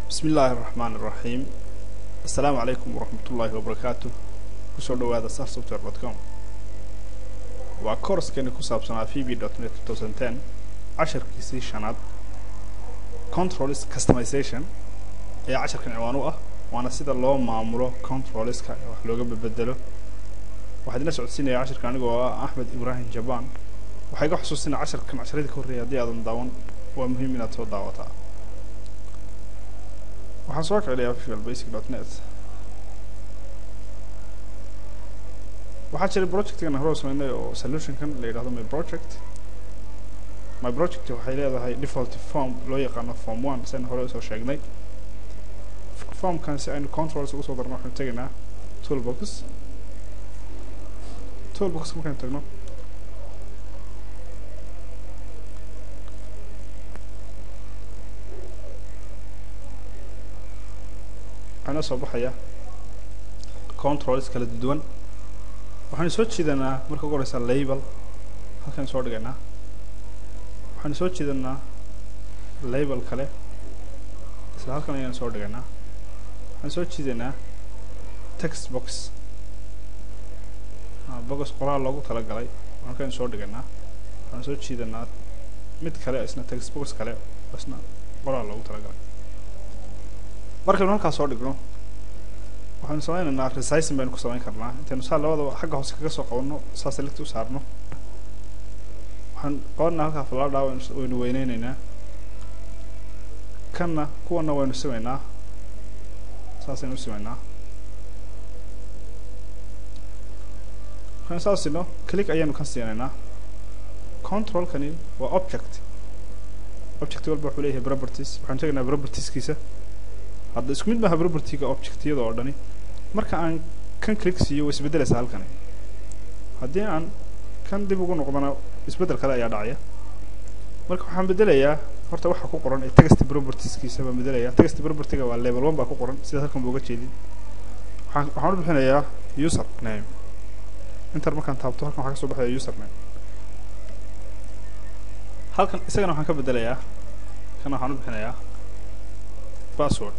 bismi illaahi araxmaan iraxiim assalaamu calaykum waraxmat ullaahi wabarakaatu kusoo dhawaada sar software dot com waa koorskeeni ku saabsanaa v b dot net two thousand ten casharkiisii shanaad controls customization ayaa casharkan ciwaan u ah waana sida loo maamulo controlska ee wax looga bedelo waxaa idina socodsiinaya casharkan anigoo ah axmed ibraahim jabaan waxaa iga xusuusinaya casharkan casharadii ka horreeyay haddii aadan daawan waa muhiim inaad soo daawataa waxaan soo kicinayaa visual basic dot net waxaa jiray projectgan hore sameynay oo solutionkan la yidhahdo my project my project waxay leedahay default form loo yaqaano form one sian hore usoo sheegnay formkan si aynu controls ugu soo darno waxaynu tegaynaa toolbox toolbox markaynu tagno waxaa noo soo baxaya controls kala duwan waxaanu soo jiidanaa marka ugu horeysa label halkaynu soo dhigaynaa waxaanu soo jiidanaa label kale isla halkan ayaynu soo dhigaynaa waxaan soo jiidanaa text box box qoraal loogu talagalay halkaynu soo dhigaynaa waxaanu soo jiidanaa mid kale isna text box kale isna qoraal loogu talagalay markaynu halkaas soo dhigno waxaanu sameynaynaa resizing baynu ku samayn karnaa intaynu saa labadaba xagga hoose kaga soo qabanno saa select u saarno waxaan qabanaa halkaa falaadhaa waynu weyneyneynaa kanna kuwana waynu simaynaa saasaynu u simaynaa markaynu saas sino click ayaynu kan siinaynaa controlkani waa object object walba wuxuu leeyahay properties waxaanu tegaynaa propertieskiisa hadda isku mid maaha propertyga objectyada oo dhani marka aan kan click siiyo way isbeddelaysaa halkani haddii aan kan dib ugu noqdana isbeddel kale ayaa dhacaya marka waxaan beddelayaa horta waxa ku qoran ee text propertieskiisa baan beddelayaa text propertyga waa level one baa ku qoran sidaas halkan buu uga jeedin waxaan waxaan u bixinayaa user name inter markaan taabto halkan waxaa ka soo baxaya user name halkan isagana waxaan ka beddelayaa kana waxaan u bixinayaa password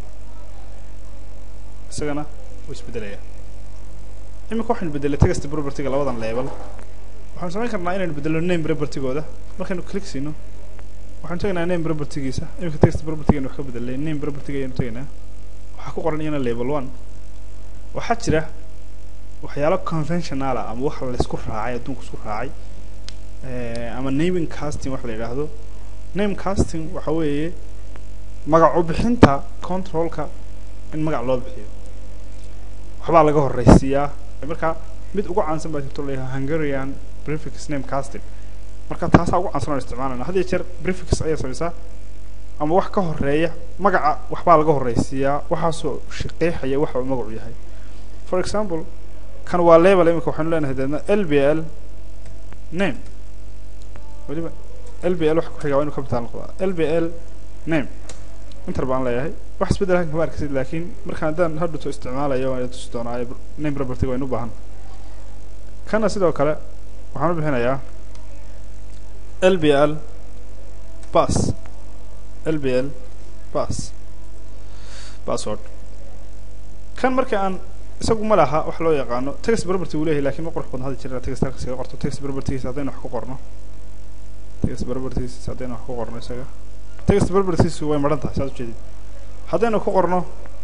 isagana wuu isbedelaya iminka waxaynu bedelay text propertyga labadan level waxaanu samayn karnaa inaynu bedelno name propertygooda markaynu click siino waxaanu tegaynaa name propertygiisa iminka text propertygaynu wax ka bedelnay name propertyga ayaynu tegaynaa waxaa ku qoran iyana level one waxaa jira waxyaalo conventional ah ama wax laysku raacay adduunku isku raacay ama naming casting wax la yidhaahdo name casting waxa weeye magac u bixinta controlka in magac loo bixiyo waxbaa laga horeysiiyaa markaa mid ugu caansan baa jirto layahay hungarian prefix name casting marka taasaa ugu caansan oo isticmaalana had iyo jeer prefix ayaa samaysaa ama wax ka horeeya magaca waxbaa laga horeysiiyaa waxaasoo qeexaya waxa uu magacu yahay for example kan waa level imika waxaynu leenahay deedna l b l name weliba l b l waxa ku xigaa waa inu capital noqdaa l b l name inter baan leeyahay wax isbeddel halkan kama arkisid laakiin markaan haddaan hadhuto isticmaalayo waan tusi doonaa name propertyga waynu u baahan kana sidoo kale waxaan u bixinayaa l b l bas l b l bas password kan marka aan isagu ma laha wax loo yaqaano text property uu leeyahay lakin ma qurux badna hada jira text halka iskaga qorto text propertygiisa haddaynu wax ku qorno text propertygiisa haddaynu wax ku qorno isaga text properties way maran tahay saad ujeedid haddaynu ku qorno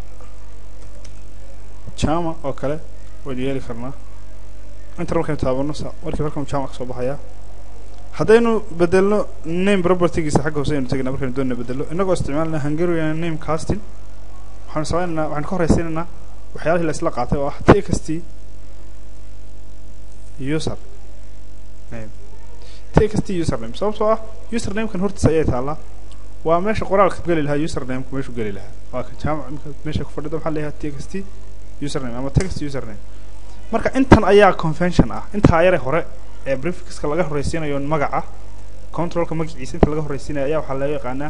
jama oo kale waynu yeeli karnaa inter markaynu taabano markii halkan jama kasoo baxaya haddaynu bedelno name propertygiisa xagga hoose aynu tegaynaa markaynu doonina bedelno inagoo isticmaalna hungarian name casting waxaanu sameynaynaa waxaanu ka horeysiinaynaa waxyaalihii la isla qaatay oo ah text user name text user name sababtoo ah user namekan hortiisa ayay taallaa waa meesha qoraalka geli lahaa usernameka meeshuu geli lahaa waa ka jaamac imika meesha ku fadhida maxaa leeyahay text username ama text username marka intan ayaa convention ah intaa yare hore ee prefixka laga horeysiinayo magaca controlka magaciisa inta laga horeysiinaya ayaa waxaa loo yaqaanaa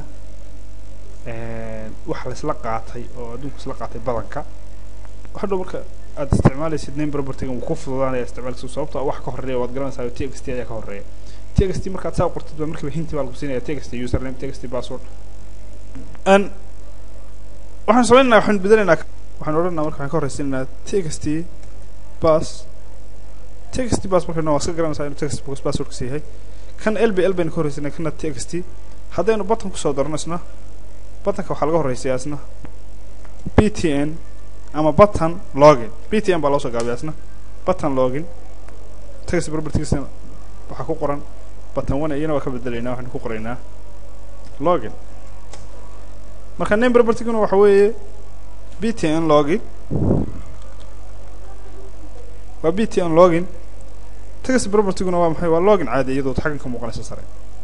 wax laisla qaatay oo adduunku isla qaatay badanka hadhow marka aad isticmaalaysid name propertyga wuu ku fududaanaya isticmaalkiisu sababto wax ka horeeya waad garanaysaa text ayaa ka horeeya text markaad saa qortid ba markiiba hinti baa lagu siinaya text username text password an waxaan samaynaynaa waxaan bedelaynaa waxaan odhanaynaa marka waxaan ka horraysiinaynaa text bus text bus markaynu waa iska garanaysaa inuu text box passwordkiisa yahay kan lb l baynu ka horraysiinaa kana text haddaynu button kusoo darno isna buttonka waxaa laga horraysiyaa isna b t n ama button login b t n baa loo soo gaabiyaa isna button login text propertigiisna waxaa ku qoran button one iyana waa ka bedelaynaa waxaynu ku qoraynaa login marka name propertiguna waxa weeye b t n login waa b t n login text propertiguna waa maxay waa login caadi iyadoo xaggan ka muuqanaysa sare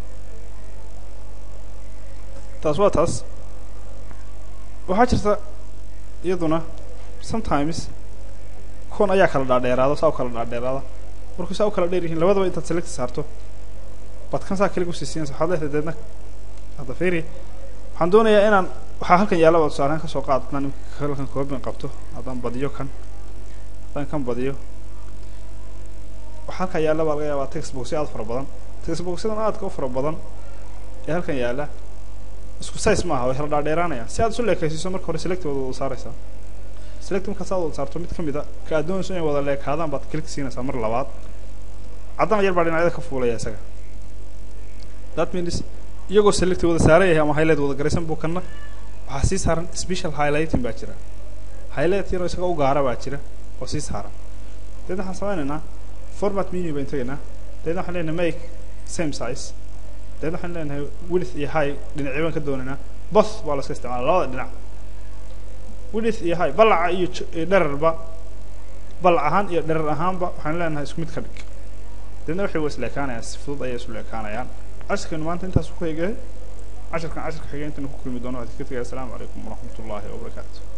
taas waa taas waxaa jirta iyaduna sometimes kuwan ayaa kala dhaadheeraado saa u kala dhaadheeraada markuu saa u kala dheer yihiin labadaba intaad select saarto baad kan saa kaliga usiisiinaysa waxaad leedahay deedna hadda fiiri waxaan doonayaa inaan waxaa halkan yaalla baad tusaalehaan kasoo qaad haddaan imika halkan koobin qabto haddaan badiyo kan haddaan kan badiyo waxaa halkan yaalla baa laga yaabaa textboxyo aad fara badan textboxyadan aadka u fara badan ee halkan yaalla isku size maaha way kala dhaadheeraanayaan si aad isu leekaysiiso marka hore select waad wada saaraysaa select markaas aad wada saarto mid ka mid a ka aad doonayso inay wada leekaadaan baad click siinaysaa mar labaad caddana yar baa dhinacyada ka fuulaya isaga that means iyagoo select wada saaran yahay ama highlight wada garaysan buu kanna waxaa sii saaran special highlighting baa jira highlight yaroo isaga u gaara baa jira oo sii saaran deedna waxaan samaynaynaa format menu baan tegaynaa deedna waxaan leenahay make same size deedna waxaan leenahay width iyo high dhinacyo baan ka doonaynaa both baa la iska isticmaala labada dhinac width iyo high balaca iyo dherarba balac ahaan iyo dherar ahaanba waxaan leenahay isku mid ka dhig deedna waxay wa isleekaanayaan si fudud ayay isu leekaanayaan cashirkeenu maanta intaas ku eegay cashirkan cashirka xigay intaynu ku kulmi doono waxaan ka tegaya asalaamu calaykum waraxmat ullaahi wabarakaatu